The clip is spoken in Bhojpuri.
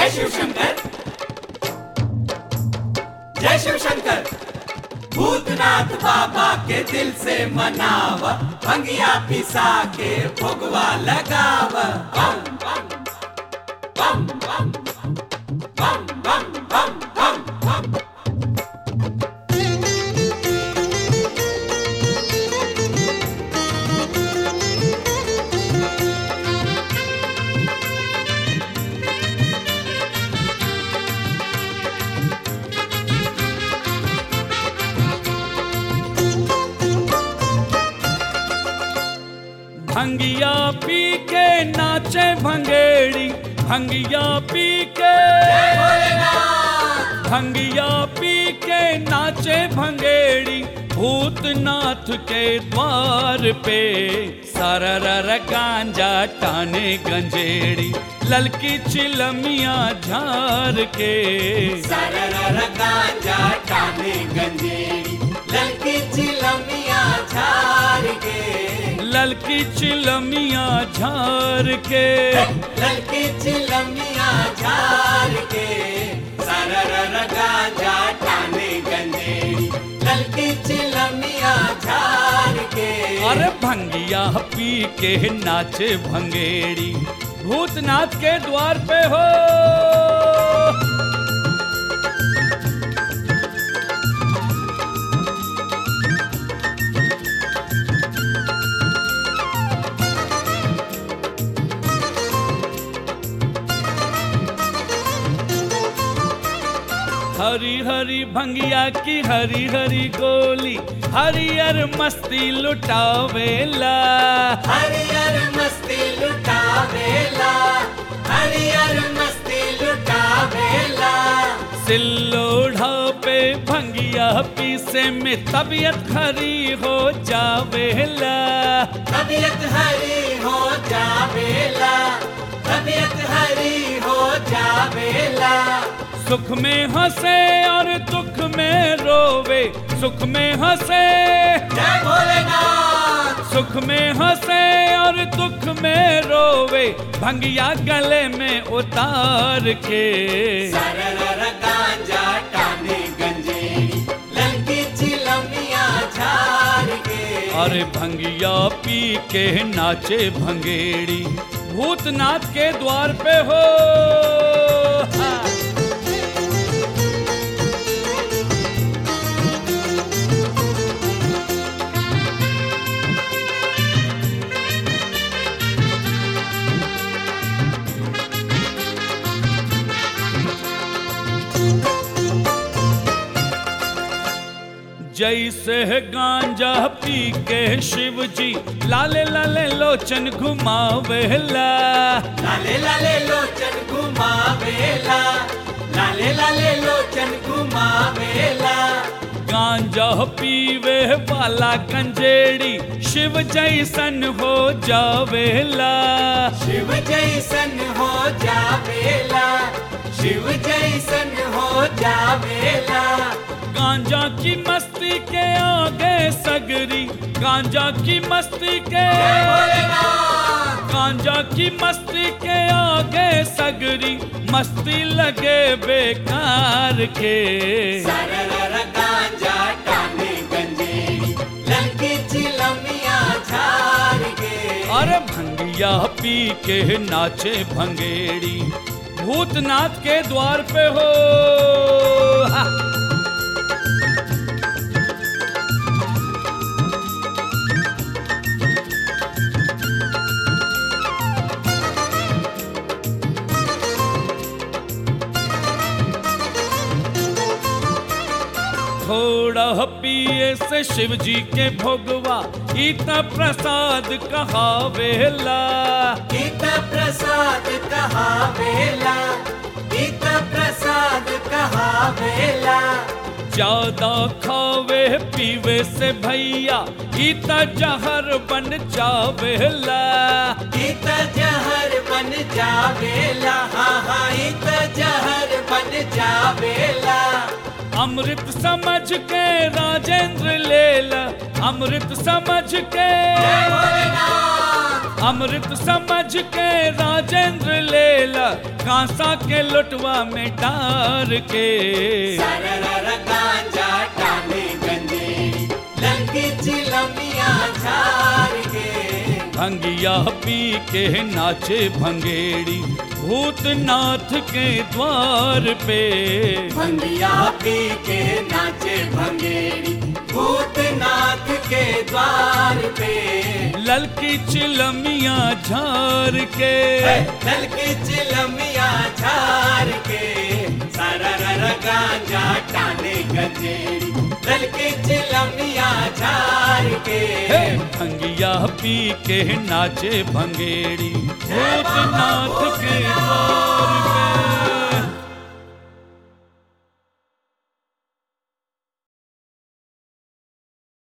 जय शिव शंकर जय शिव शंकर भूतनाथ बाबा के दिल से मनाव भंगिया पिसा के भोगवा लगाव बम बम बम बम बम बम बम बम बम भंगिया पी के नाचे भंगेड़ी भंगिया पी के भंगिया पी के नाचे भंगेड़ी भूतनाथ के द्वार पे सरर गांजा टाने गंजेड़ी ललकी चिलमिया झार के सरर गांजा टाने गंजेड़ी ललकी चिलमिया झार के ललकी चिलमिया झार के ललकी चिलमिया झार के सरर गांजा टाने गंजेड़ी ललकी चिलमिया झार के अरे भंगिया पी के नाचे भंगेड़ी भूतनाथ के द्वार पे हो हरी हरी भंगिया की हरी हरी गोली हरियर मस्ती लुटावेला हरियर मस्ती लुटावेला हरियर मस्ती लुटावेला सिल्लोढ़ा पे भंगिया पीसे में तबीयत खरी हो जावेला तबीयत हरी हो जावेला तबीयत हरी हो जावेला सुख में हंसे और दुख में रोवे सुख में हंसे जय भोलेनाथ सुख में हंसे और दुख में रोवे भंगिया गले में उतार के सरर गांजा टाने गंजेड़ी ललकी चिलमिया झार के अरे भंगिया पी के नाचे भंगेड़ी भूतनाथ के द्वार पे हो हाँ। जैसे गांजा पी के शिव जी लाले लाले लोचन घुमावेला लाले लाले लोचन घुमावेला लाले लाले लोचन घुमावेला गांजा पीवे वाला गंजेड़ी शिव जैसन हो जावेला शिव जैसन हो जावेला शिव जैसन हो जावेला गांजा की मस्ती के आगे सगरी गांजा की मस्ती के जय भोलेनाथ गांजा की मस्ती के आगे सगरी मस्ती लगे बेकार के सरर गांजा टाने गंजेड़ी ललकी चिलमिया झार के अरे भंगिया पी के नाचे भंगेड़ी भूतनाथ के द्वार पे हो हा। थोड़ा पिए से शिव जी के भोगवा इतना प्रसाद कहावेला गीत प्रसाद कहा बेला गीत प्रसाद कहा बेला ज्यादा खावे पीवे से भैया इतना जहर बन जावेला गीत जहर बन जावेला हाँ हाँ इत जहर बन जावेला अमृत समझ के राजेंद्र लेला अमृत समझ के जय भोलेनाथ अमृत समझ के राजेंद्र लेला कांसा के लोटवा में डार के सरर गांजा टाने गंजेड़ी ललकी चिलमिया झार के भंगिया पी के नाचे भंगेड़ी भूतनाथ के द्वार पे भंगिया पी के नाचे भंगेड़ी भूतनाथ के द्वार पे ललकी चिलमिया झार के दल की चिलमिया झार के सरर गांजा टाने गंजेड़ी दल की चिलमिया झार के हे भंगिया पी के नाचे भंगेड़ी भूतनाथ के द्वार पे